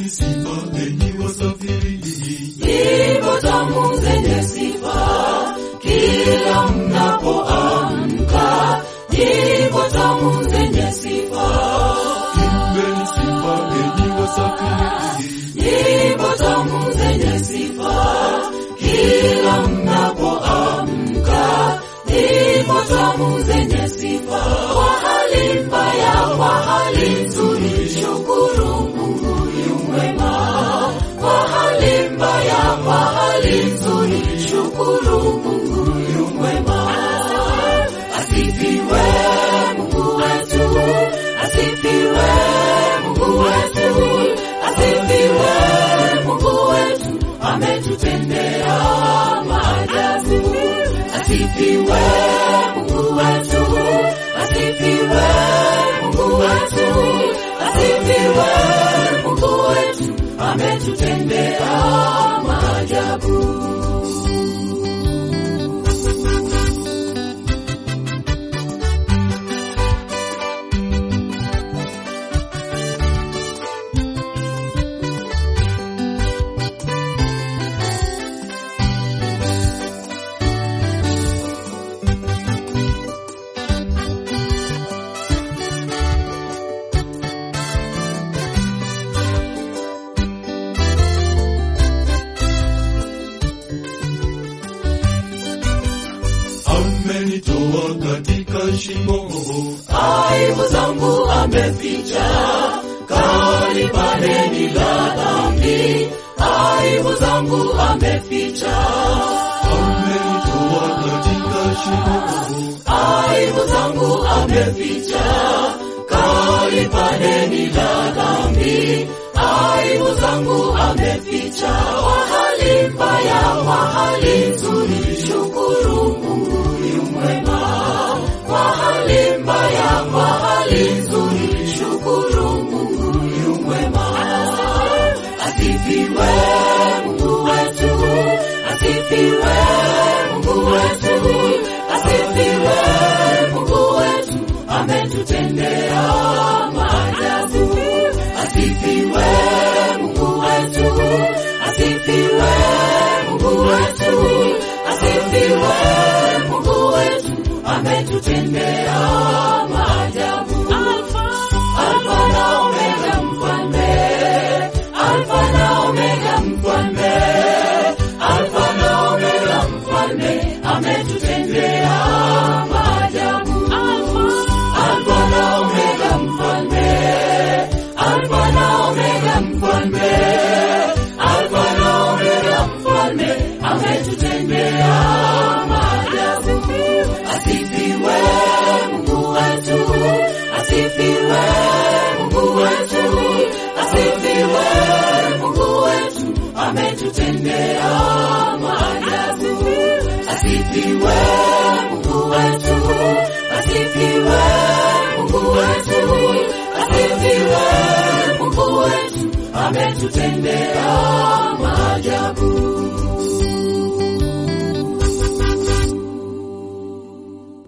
Imbeni sifa enyi wasafiri, nyimbo tamu zenye sifa kila mnapoamka, nyimbo tamu zenye sifa, imbeni sifa enyi wasafiri, nyimbo tamu zenye sifa kila mnapoamka, nyimbo tamu zenye sifa kwa hali mbaya, kwa hali nzuri, shukuru Mungu yu mwema kwa hali mbaya, kwa hali nzuri, shukuru Mungu yu mwema. Asifiwe Mungu wetu, asifiwe Mungu wetu, asifiwe Mungu wetu, ametutendea maajabu. Asifiwe Mungu wetu, asifiwe Mungu wetu, asifiwe Mungu wetu, ametutendea maajabu. amenitoa katika shimo, aibu zangu ameficha, kalipaneni la dhambi, aibu zangu ameficha, amenitoa katika shimo, aibu zangu ameficha, kalipaneni la dhambi, aibu zangu ameficha, kwa hali mbaya, kwa hali nzuri, shukuru Mungu yu mwema, kwa hali mbaya, kwa hali nzuri, shukuru Mungu yu mwema. Asifiwe Mungu wetu, asifiwe Mungu wetu, asifiwe Mungu wetu, ametutendea maajabu. Asifiwe Mungu wetu, asifiwe Mungu wetu, asifiwe Mungu wetu, ametutendea maajabu. Alfa na Omega mfalme, Alfa na Omega mfalme, Alfa na Omega mfalme, ametutendea maajabu. Alfa na Omega mfalme, Alfa na Omega mfalme, Alfa na Omega mfalme, ametutendea maajabu. Asifiwe Mungu wetu, asifiwe Mungu wetu, asifiwe Mungu wetu, ametutendea maajabu. Asifiwe Mungu wetu, asifiwe Mungu wetu, asifiwe Mungu wetu, ametutendea maajabu.